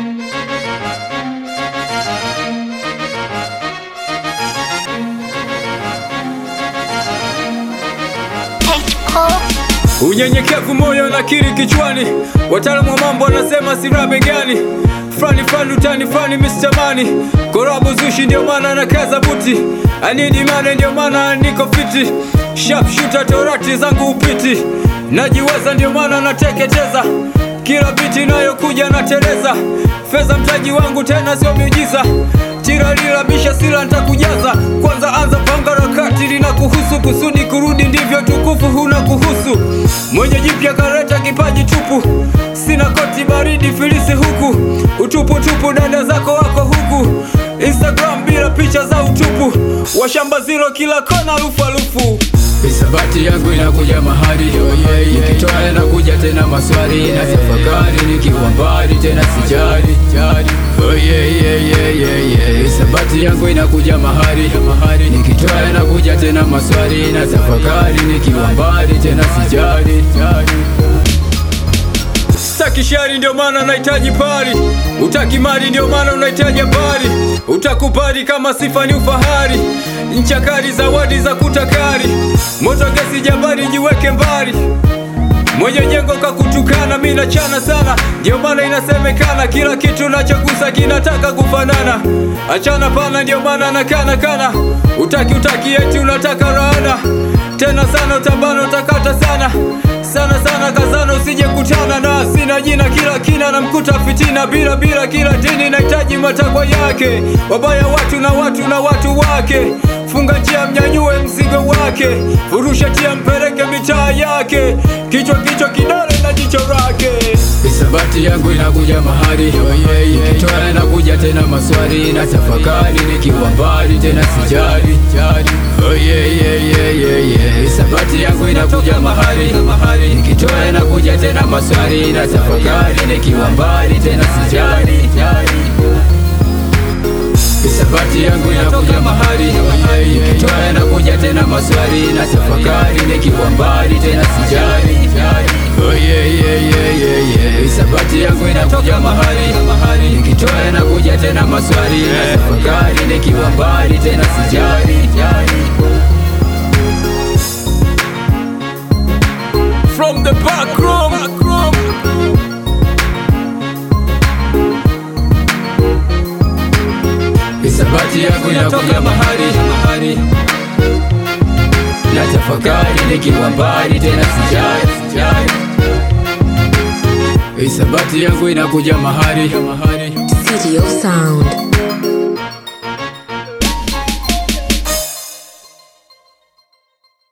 Unyenyekevu moyo na kiri kichwani, wataalamu wa mambo wanasema sira begani. Frani frani utani frani Mr. Mani Korabu zushi ndio maana na kaza buti I need money ndio maana niko fiti Sharp shooter torati zangu upiti Najiweza ndio maana nateketeza Kila biti inayokuja na teleza Fedha mtaji wangu tena sio miujiza Tira lila bisha sila nitakujaza Kwanza anza panga rakati lina kuhusu Kusudi kurudi ndivyo tukufu huna kuhusu Mwenye jipya kareta kipaji tupu Sina koti baridi filisi huku Utupu tupu dada zako wako huku Instagram bila picha za utupu Washamba zero kila kona lufu alufu Hisabati yangu inakuja mahali Nikitoa inakuja tena maswali na tafakari nikiwa mbali tena sijali Oh yeah yeah yeah yeah yeah Hisabati yangu inakuja mahali Nikitoa inakuja tena maswali na tafakari nikiwa mbali tena sijali Sitaki shari ndio maana nahitaji pari Utaki mali ndio maana unahitaji habari Utakubali kama sifa ni ufahari Ncha kali zawadi za kutakari Moto gesi jabari jiweke mbali Mwenye jengo kakutukana mi nachana sana Ndio maana inasemekana kila kitu nachogusa kinataka kufanana Achana pana ndio maana nakana kana Utaki utaki eti unataka raana Tena sana utabana utakata sana Sana sana kazana usije kutana na Sina jina kila kina na mkuta fitina Bila bila kila dini nahitaji matakwa yake Wabaya watu na watu na watu wake Funga njia mnyanyue mzigo wake Furusha tia mpeleke mitaa yake Kichwa kichwa kidole na jicho lake Hisabati yangu inakuja mahali Nikitoa inakuja tena maswali na tafakari nikiwa mbali tena sijali Oh yeah yeah yeah yeah yeah Hisabati yangu inakuja mahali Nikitoa inakuja tena maswali na tafakari nikiwa mbali tena sijali Hisabati yangu inakuja mahali Nikitoa inakuja tena maswali na tafakari nikiwa mbali tena sijali Oh yeah yeah yeah yeah yeah Hisabati yangu inakuja mahali Nikitoa inakuja tena maswali na tafakari nikiwa mbali tena sijali From the back room, Hisabati yangu inakuja mahali na tafakari nikiwa mbali tena sijali Hisabati yangu inakuja mahali City of Sound.